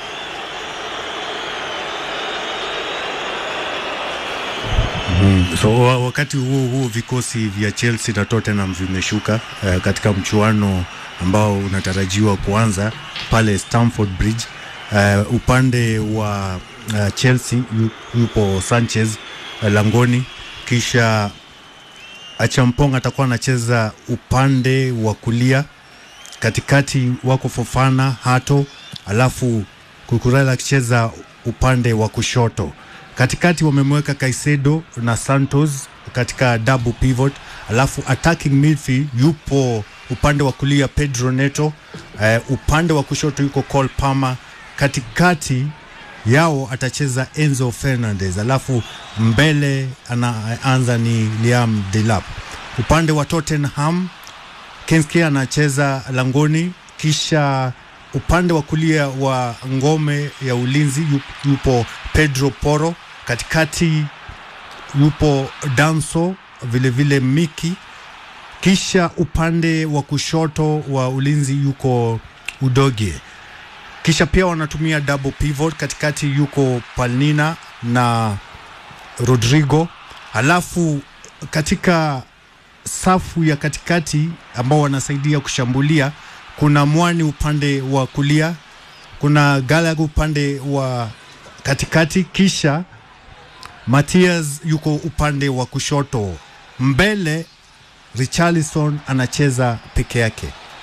So wa- wakati huo huo vikosi vya Chelsea na Tottenham vimeshuka uh, katika mchuano ambao unatarajiwa kuanza pale Stamford Bridge. Uh, upande wa uh, Chelsea yu, yupo Sanchez uh, langoni, kisha Achampong atakuwa anacheza upande wa kulia, katikati wako Fofana, Hato, alafu Kukurela akicheza upande wa kushoto. Katikati wamemweka Caicedo na Santos katika double pivot, alafu attacking midfield yupo upande wa kulia Pedro Neto, eh, upande wa kushoto yuko Cole Palmer, katikati yao atacheza Enzo Fernandez, alafu mbele anaanza ni Liam Delap. Upande wa Tottenham Kinski anacheza langoni, kisha upande wa kulia wa ngome ya ulinzi yu- yupo Pedro Porro, katikati yupo Danso vilevile Miki, kisha upande wa kushoto wa ulinzi yuko Udogie, kisha pia wanatumia double pivot, katikati yuko Palnina na Rodrigo, alafu katika safu ya katikati ambao wanasaidia kushambulia kuna Mwani upande wa kulia, kuna Gallagher upande wa katikati, kisha Matias yuko upande wa kushoto. Mbele Richarlison anacheza peke yake.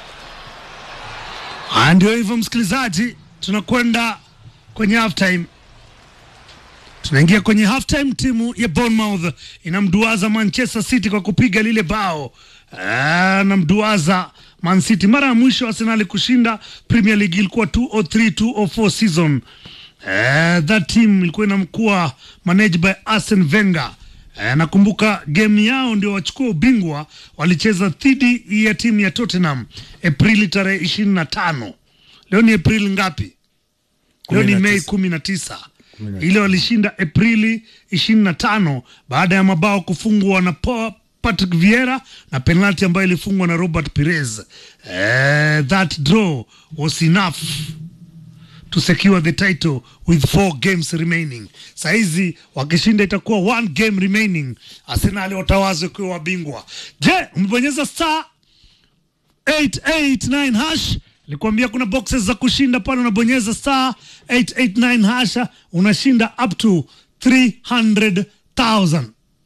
Ah, Ndio hivyo msikilizaji, tunakwenda kwenye halftime. Tunaingia kwenye halftime. Timu ya Bournemouth inamduaza Manchester City kwa kupiga lile bao Ah, namduaza Man City. Mara ya mwisho Arsenal kushinda Premier League ilikuwa 203 204 season. Eh, that team ilikuwa inamkuwa managed by Arsene Wenger. Eh, nakumbuka game yao ndio wachukua ubingwa, walicheza dhidi ya timu ya Tottenham Aprili tarehe ishirini na tano. Leo ni Aprili ngapi? Leo ni 19. Mei kumi na tisa. Ile walishinda Aprili ishirini na tano baada ya mabao kufungwa na Pa- Patrick Vieira na penalti ambayo ilifungwa na Robert Pires. Eh, that draw was enough to secure the title with four games remaining. Saizi wakishinda itakuwa one game remaining, Arsenal watawazwa kuwa wabingwa. Je, umebonyeza star 889 hash nilikwambia kuna boxes za kushinda pale, unabonyeza star 889 hash unashinda up to 300,000.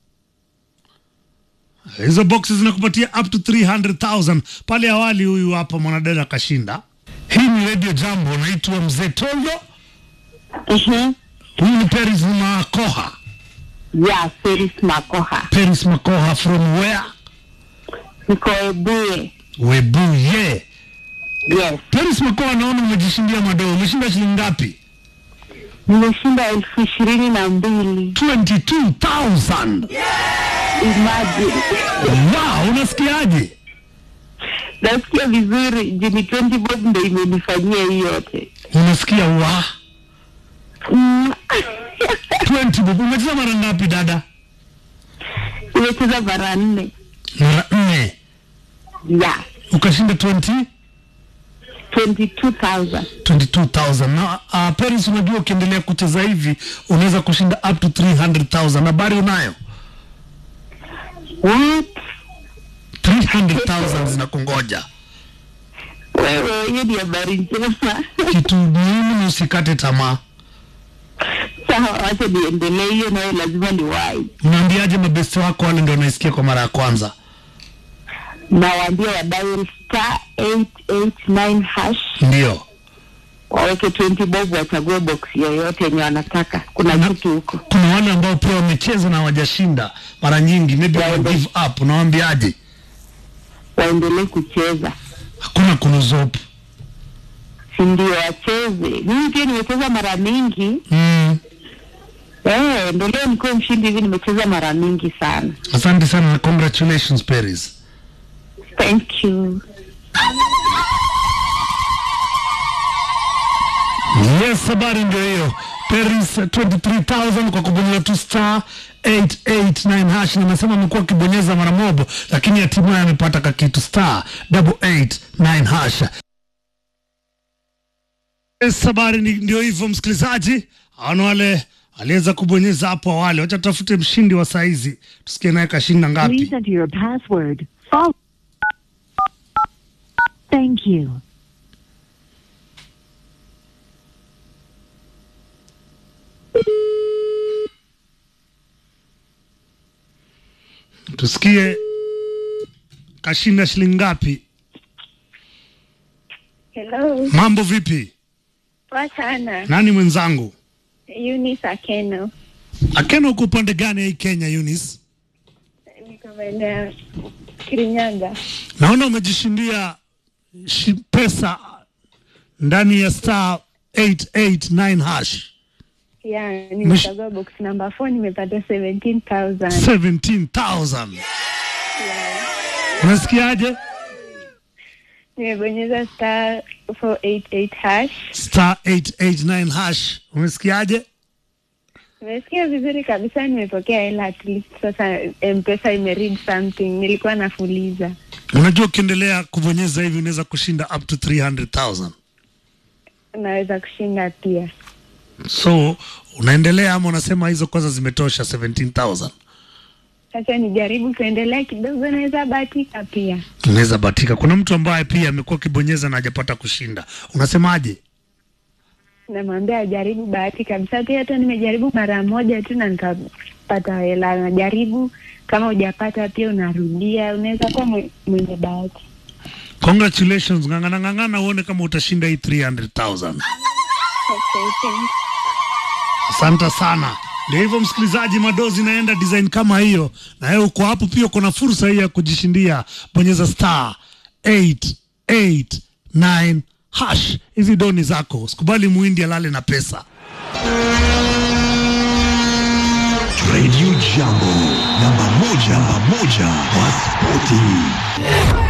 Hizo boxes zinakupatia up to 300,000. Pale awali huyu hapa mwanadada akashinda. Hii ni Radio Jambo, naitwa Mzee Toldo. Mhm. Huyu ni Peris Makoha. Yeah, Felix Makoha. Peris Makoha from where? Niko Ebuye. Webuye. Yes. Peris Makoha, naona umejishindia madoo. Umeshinda shilingi ngapi? Nimeshinda elfu ishirini na mbili. 22,000. Imagine. Wow, unasikiaje? Nasikia vizuri. Jini 20 bob ndo imenifanyia hii yote. Unasikia wa Mm. 20 bob. Umecheza mara ngapi dada? Nimecheza mara nne. Mara nne. Yeah. Ukashinda 20 22,000. 22,000 na uh, Paris, unajua ukiendelea kucheza hivi unaweza kushinda up to 300,000. Habari unayo? What? 300,000 zinakungoja. Wewe, hiyo ni habari njema. Kitu muhimu ni usikate tamaa. Sawa, wacha niendelee. Hiyo nayo lazima ni wai. Unaambiaje mabesti wako wale ndio wanaisikia kwa mara ya kwanza? Nawaambia wadial star 889 hash Ndio. waweke 20 bob wachague box yoyote yenye wanataka. Kuna Na- kitu huko. Kuna wale ambao pia wamecheza na hawajashinda mara nyingi, maybe Waende. wame give up. Unawaambiaje? waendelee kucheza, Hakuna kunuzopu. si ndio? Wacheze. Mimi pia nimecheza mara mingi, Mm. Eh, ndo leo nikuwe mshindi hivi, nimecheza mara mingi sana. Asante sana na congratulations Paris. Thank you. Yes, habari ndio hiyo. Paris uh, 23000 kwa kubonyeza tu star 889 hash. Nimesema amekuwa akibonyeza mara mobo, lakini hatimaye amepata kakitu star 889 hash. Yes, habari ni- ndio hivyo msikilizaji. Hawana wale aliweza kubonyeza hapo awali. Wacha tutafute mshindi wa saizi, tusikie naye kashinda Please ngapi. enter your password. Follow. Thank you. Tusikie kashinda shilingi ngapi. Hello, Mambo vipi? poa sana. Nani mwenzangu? Eunice Akeno, Akena, uko upande gani hii Kenya, Eunice? niko maeneo ya Kirinyaga. Naona umejishindia shi, pesa ndani ya star 889 hash Ya, nimechagua box number 4 nimepata 17,000. 17,000. Unasikiaje? Nimebonyeza star 488 hash. Star 889 hash. Umesikiaje? Nimesikia vizuri kabisa, nimepokea hela at least sasa M-Pesa imeread something. Nilikuwa nafuliza. Unajua ukiendelea kubonyeza hivi unaweza kushinda up to 300,000. Naweza kushinda pia. So unaendelea ama unasema hizo kwanza zimetosha 17,000? Sasa nijaribu kuendelea kidogo, naweza bahatika pia. Unaweza batika. Kuna mtu ambaye pia amekuwa akibonyeza na hajapata kushinda. Unasemaje? namwambia ajaribu bahati kabisa. Pia hata nimejaribu mara moja tu na nikapata hela. Najaribu, kama hujapata pia unarudia, unaweza kuwa mwe- mwenye bahati. Congratulations, ng'ang'ana ng'ang'ana uone kama utashinda hii 300,000. Okay, thanks. Asante sana. Ndio hivyo msikilizaji, madozi naenda design kama hiyo, na wewe uko hapo pia, uko na fursa hii ya kujishindia. Bonyeza star 889 hash, hizi doni zako. Usikubali muhindi alale na pesa. Radio Jambo namba moja, namba moja kwa spoti.